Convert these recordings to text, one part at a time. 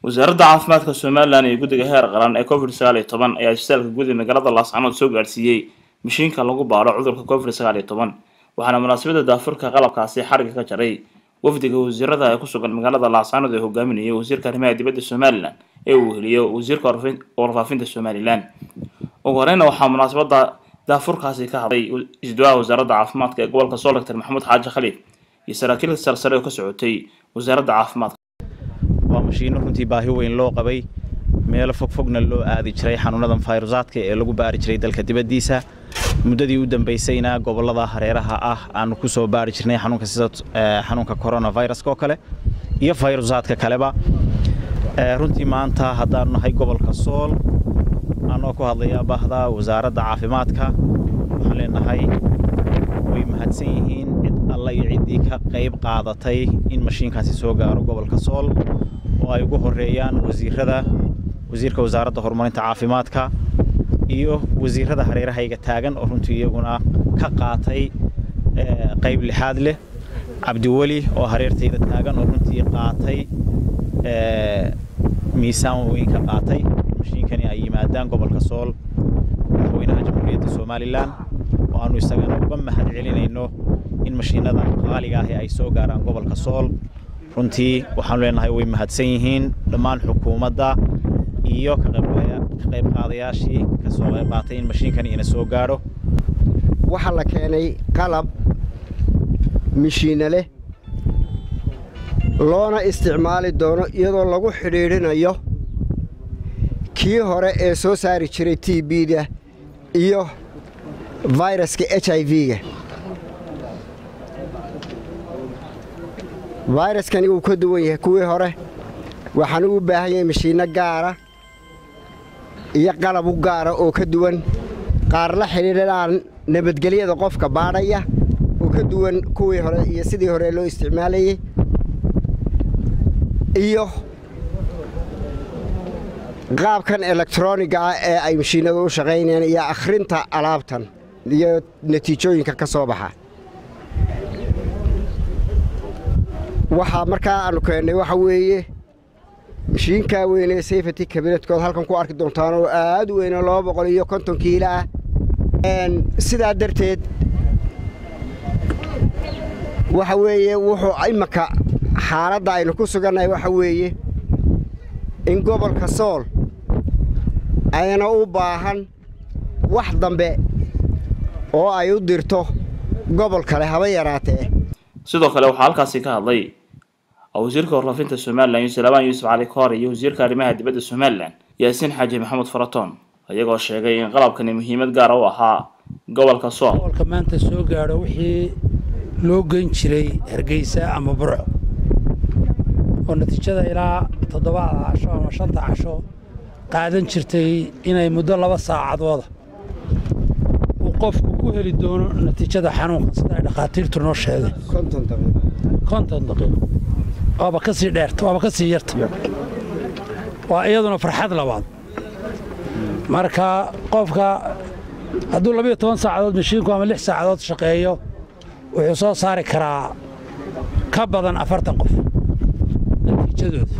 wasaaradda caafimaadka somalilan iyo guddiga heer qaran ee covid sagaal iyo toban ayaa isbitaalka guud ee magaalada laascanood soo gaadhsiiyey mashiinka lagu baadho cudurka covid sagaal iyo toban waxaana munaasabadda daafurka qalabkaasi xariga ka jaray wafdiga wasiirada ee ku sugan magaalada laascanood ee hogaaminayay wasiirka arrimaha dibadda somalilan ee uu weheliyo wasiirka warfaafinta somalilan ugu horeyna waxaa munaasabadda daafurkaasi ka hadlay isduwaha wasaaradda caafimaadka ee gobolka sool doctor maxamuud xaaji khaliif iyo saraakiil sarsare oo ka socotay wasaaradda caafimaadka waa mashiino runtii baahi weyn loo qabay meelo fogfogna loo aadi jiray xanuunadan fayrusaadka ee lagu baari jiray dalka dibaddiisa muddadii u dambaysayna gobollada hareeraha ah aanu ku soo baari jirnay xanuunka sida xanuunka coronaviruska oo kale iyo fayrusaadka kaleba runtii maanta haddaanu nahay gobolka sool anoo ku hadlaya bahda wasaaradda caafimaadka waxaan leenahay way mahadsan yihiin cid alla iyo ciddii ka qayb qaadatay in mashiinkaasi soo gaaro gobolka sool oo ay ugu horeeyaan wasiirada wasiirka wasaaradda horumarinta caafimaadka iyo wasiirada hareerahayga taagan oo runtii iyaguna ka qaatay qayb lixaad leh cabdiweli oo hareertayda taagan oo runtii qaatay miisaan weyn ka qaatay mashiinkani ay yimaadaan gobolka sool madaxweynaha jamhuuriyadda somalilan oo aanu isagana uga mahad celinayno in mashiinadan qaaliga ahi ay soo gaaraan gobolka sool runtii waxaanu leenahay way mahadsan yihiin dhammaan xukuumadda iyo ka qayb qaadayaashii ka soo qayb qaatay in mashiinkani ina soo gaadho waxaa la keenay qalab mishiina leh loona isticmaali doono iyadoo lagu xidhiidhinayo kii hore ee soo saari jiray t b-da iyo fayraska h i v-ga fayraskani wuu ka duwan yahay kuwii hore waxaanu u baahan yahay mashiinno gaara iyo qalab u gaara oo ka duwan qaar la xidhiidhanaan nabadgelyada qofka baadhaya oo ka duwan kuwii hore iyo sidii hore loo isticmaalayey iyo qaabkan elektroniga ah ee ay mashiinadu u shaqaynayaan iyo akhrinta alaabtan iyo natiijooyinka ka soo baxa waxaa markaa aanu keennay waxa weeye mashiinkaa weynee sayfati kabineedkood halkan ku arki doontaan oo aad u weyne laba boqol iyo konton kiilo ah sidaa darteed waxa weeye wuxuu imaka xaaladda aynu ku sugannahay waxa weeye in gobolka sool ayna u baahan wax dambe oo ay u dirto gobol kale haba yaraatee sidoo kale waxaa halkaasi ka hadlay wasiirka warfaafinta somalilan yuusuf labaan yuusuf cali koor iyo wasiirka arrimaha dibadda somalilan yaasiin xaaji maxamuud faratoon iyagoo sheegay in qalabkani muhiimad gaara u ahaa gobolka sool gobolka maanta soo gaadho wixii loo geyn jiray hargeysa ama burco oo natiijada ilaa toddobaada casho ama shanta casho qaadan jirtay inay muddo laba saacadooda uu qofku ku heli doono natiijada xanuunka sida ay dhakhaatiirtu noo sheegay konton daqiiqo waaba ka sii dheerta waaba ka sii yarta waa iyaduna farxad labaad marka qofka hadduu labiyo toban saacadood mashiinku ama lix saacadood shaqeeyo wuxuu soo saari karaa ka badan afartan qof natiijadooda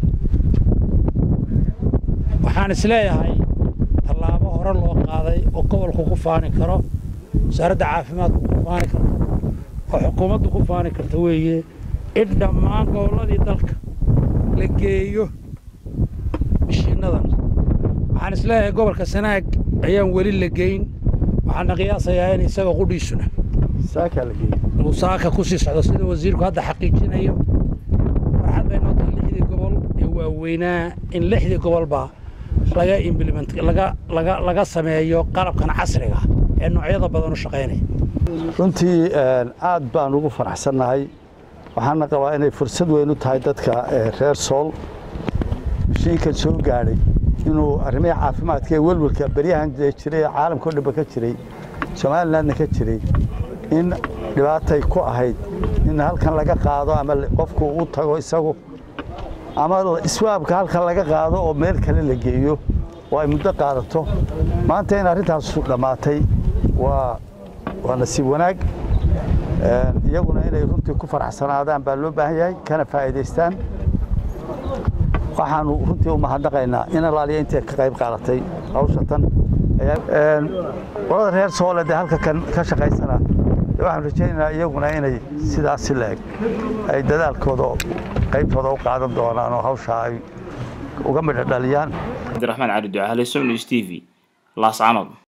waxaan isleeyahay tallaabo hore loo qaaday oo gobolku ku faani karo wasaaradda caafimaadku ku faani karto oo xukuumaddu ku faani karto weeye in dhammaan gobolladii dalka la geeyo mashiinnadan waxaan isleeyahay gobolka sanaag ayaan weli la geyn waxaana qiyaasayaa in isaga qudhiisuna uu saaka ku sii socdo sida wasiirku hadda xaqiijinayo farxad bay noo tahay lixdii gobol ee waaweynaa in lixdii gobolba laga implement laga laga laga sameeyo qalabkan casriga ee noocyada badan u shaqaynaya runtii aad baan ugu faraxsannahay waxaana qabaa inay fursad weyn u tahay dadka reer sool mashiinkan soo gaadhay inuu arrimihii caafimaadka ee welwelka beryahan jiray ee caalamkao dhanba ka jiray somalilandna ka jiray in dhibaatay ku ahayd in halkan laga qaado ama qofku u tago isagu ama iswaabka halkan laga qaado oo meel kale la geeyo oo ay muddo qaadato maanta in arrintaasu dhammaatay waa waa nasiib wanaag iyaguna inay runtii ku faraxsanaadaan baa loo baahan yahay kana faa'iidaystaan waxaanu runtii u mahadnaqaynaa in alaaliya intay ka qayb qaadatay hawsha tan qolada reer soole dee halka kan ka shaqaysana waxaan rajaynaynaa iyaguna inay sidaasi la eg ay dadaalkooda qaybtooda u qaadan doonaan oo hawsha ay uga midho dhaliyaan cabdiraxmaan cali ducaale somnews t v laascanood